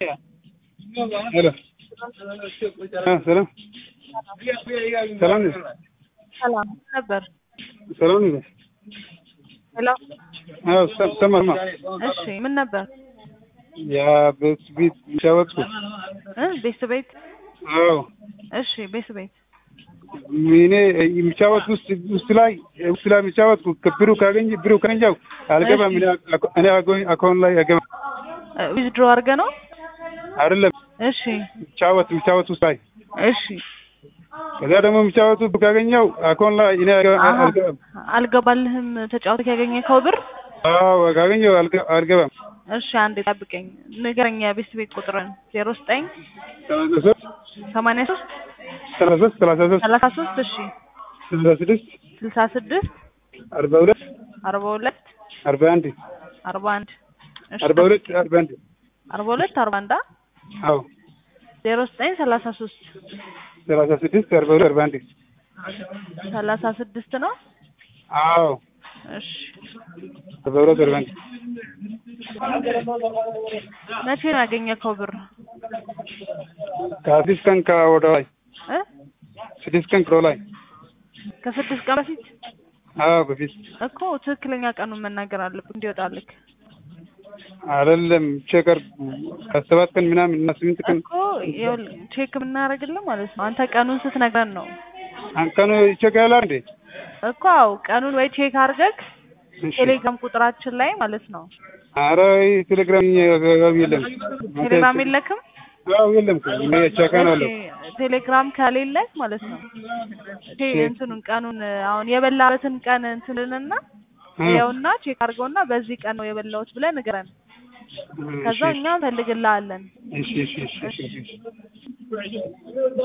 ሄሎ ሰላም ሰላም ነሽ? ሰላም ነበር። ሰላም ነሽ? ሄሎ አዎ ሰ- ሰማማ እሺ፣ ምን ነበር ያ ቤት ቤት ሻወጥኩ እ ቤት ቤት አዎ እሺ፣ ቤት ቤት እኔ የሚጫወት ውስጥ ውስጥ ላይ ውስጥ ላይ የሚጫወት ብሩ ካገኘ ብሩ ካገኘው አልገባም። እኔ አኮ- እኔ አጎኝ አካውንት ላይ አልገባም። ዊዝድሮ አድርገህ ነው? አይደለም እሺ የሚጫወት የሚጫወት ውስጥ ላይ እሺ። ከዛ ደግሞ የሚጫወቱ ካገኘው አካውንት ላይ እኔ አልገ- አሀ፣ አልገባም። አልገባልህም ተጫውተህ ያገኘከው ብር? አዎ ካገኘው አልገ- አልገባም። እሺ፣ አንዴ ጠብቀኝ። ንገረኝ የቤት ቤት ቁጥርን። ዜሮ ዘጠኝ ሰላሳ ሶስት ሰማንያ ሶስት ሰላሳ ሶስት ሰላሳ ሶስት ሰላሳ ሶስት እሺ፣ ስልሳ ስድስት ስልሳ ስድስት አርባ ሁለት አርባ ሁለት አርባ አንድ አርባ አንድ እሺ፣ አርባ ሁለት አርባ አንድ አርባ ሁለት አርባ አንድ አ? አዎ ዜሮ ዘጠኝ ሰላሳ ሶስት ሰላሳ ስድስት አርባ ሁለት አርባ አንድ ሰላሳ ስድስት ነው። አዎ እሺ፣ አርባ ሁለት አርባ አንድ መቼ ነው ያገኘከው ብር ከስድስት ቀን ከወደ ላይ እ ስድስት ቀን ከወደ ላይ ከስድስት ቀን በፊት አዎ በፊት እኮ ትክክለኛ ቀኑን መናገር አለብህ እንዲወጣልክ አይደለም ቼከር ከሰባት ቀን ምናምን እና ስምንት ቀን እኮ ይኸውልህ ቼክ የምናደርግልህ ማለት ነው። አንተ ቀኑን ስትነግረን ነው አንቀኑ ቼክ ያላል እንዴ? እኮ አዎ፣ ቀኑን ወይ ቼክ አድርገህ እሺ። ቴሌግራም ቁጥራችን ላይ ማለት ነው። ኧረ ቴሌግራም አካባቢ የለም። ቴሌግራም የለክም? አዎ የለም እኮ እኔ ቻካ ነው አለው። እሺ፣ ቴሌግራም ከሌለህ ማለት ነው ቴ- እንትኑን ቀኑን አሁን የበላበትን ቀን እንትንንና ይኸውና ቼክ አድርገውና በዚህ ቀን ነው የበላሁት ብለህ ንገረን። ከዛ እኛ እንፈልግልሃለን። እሺ እሺ እሺ እሺ እሺ